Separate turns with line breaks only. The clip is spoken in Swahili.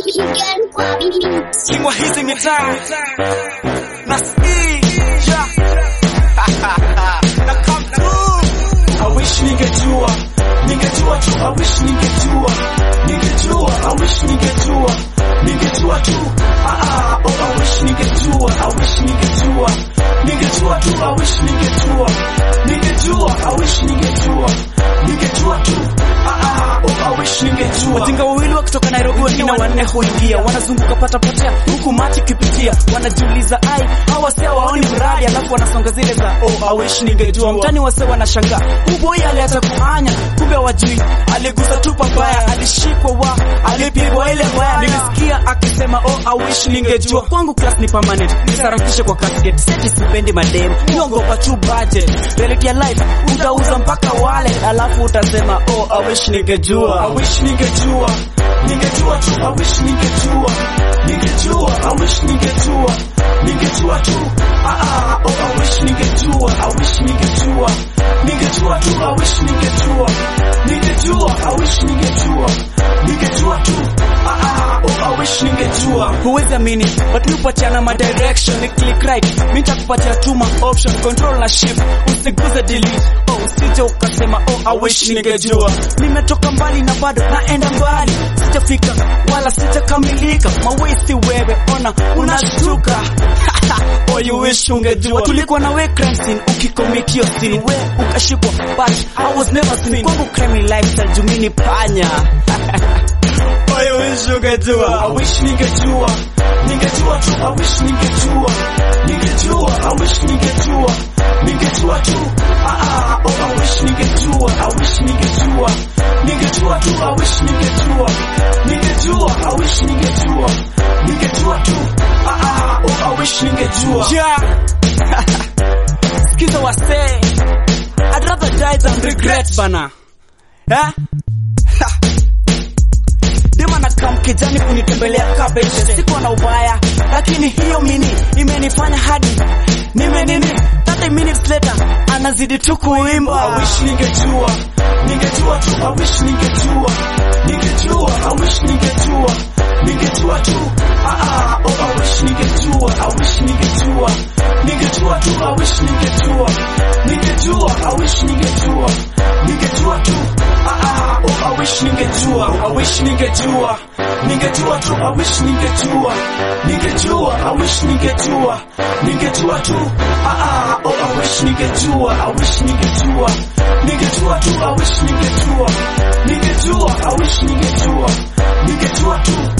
Singwa hizi mitaa na sija na come through. I wish ningejua, ningejua tu, I wish ningejua, ningejua, I wish ningejua, ningejua tu, ah ah, oh I wish ningejua, I wish ningejua, ningejua tu, I wish ningejua, ningejua, I wish ningejua, ningejua tu, ah ah, oh I wish ningejua.
Wajinga wawili wa kutoka Nairobi, wengine wanne huingia, wanazunguka pata potea, huku machi kipitia, wanajiuliza ai, hawa wase waoni mradi, alafu wanasonga zile za oh, I wish ningejua. Mtani wase wanashangaa, huu boy aliacha kuhanya, kumbe wajui, aligusa tu pabaya, alishikwa wa, alipigwa ile mbaya. Nilisikia akisema oh, I wish ningejua. Kwangu class ni permanent, nisarakishe kwa casket, seti sipendi madem, niongopa tu budget, reality ya life, utauza mpaka wale, alafu utasema oh, I wish ningejua.
I wish ningejua, ningejua tu, I wish ningejua, ningejua, I wish ningejua, ningejua tu, ah ah, oh I wish ningejua, I wish ningejua, ningejua tu, I wish ningejua, ningejua, I wish ningejua, ningejua tu, ah ah, oh I wish ningejua.
huwezi amini but mi upatiana ma direction ni click right mi nitakupatia tu ma option control na shift usiguze delete oh usije ukasema oh I wish ningejua nimetoka mbali na bado naenda mbali sijafika wala sijakamilika mawesi wewe ona unashtuka oh you wish ungejua tulikuwa na we crime scene ukicommit hiyo scene we ukashikwa but I was never seen kwangu crime lifestyle jumini panya oh you wish ungejua
I wish ningejua, ningejua tu, I wish ningejua, ningejua, I wish ningejua, ningejua tu, ah ah, oh I wish ningejua, I wish ningejua, ningejua tu, I wish ningejua, ningejua, I wish ningejua, ningejua tu, ah ah, oh I wish ningejua.
Yeah. Skiza wase. I'd rather die than regret bana. Eh? Dema na kam kijani kunitembelea kabeche. Siko na ubaya, lakini hiyo mini imenifanya hadi nime nini 30 minutes later anazidi tu
I
kuimba.
wish ningejua, ningejua tu, I wish ningejua, ningejua, I wish ningejua, ningejua tu, ah ah, oh I wish ningejua, I wish ningejua, ningejua tu, I wish ningejua, ningejua, I wish ningejua, ningejua tu, ah ah, oh I wish ningejua, I wish ningejua, ningejua tu, I wish ningejua, ningejua, I wish ningejua, ningejua tu, ah ah, oh I wish ningejua, I wish ningejua, ningejua tu, I wish ningejua, ningejua, I wish ningejua, ningejua tu,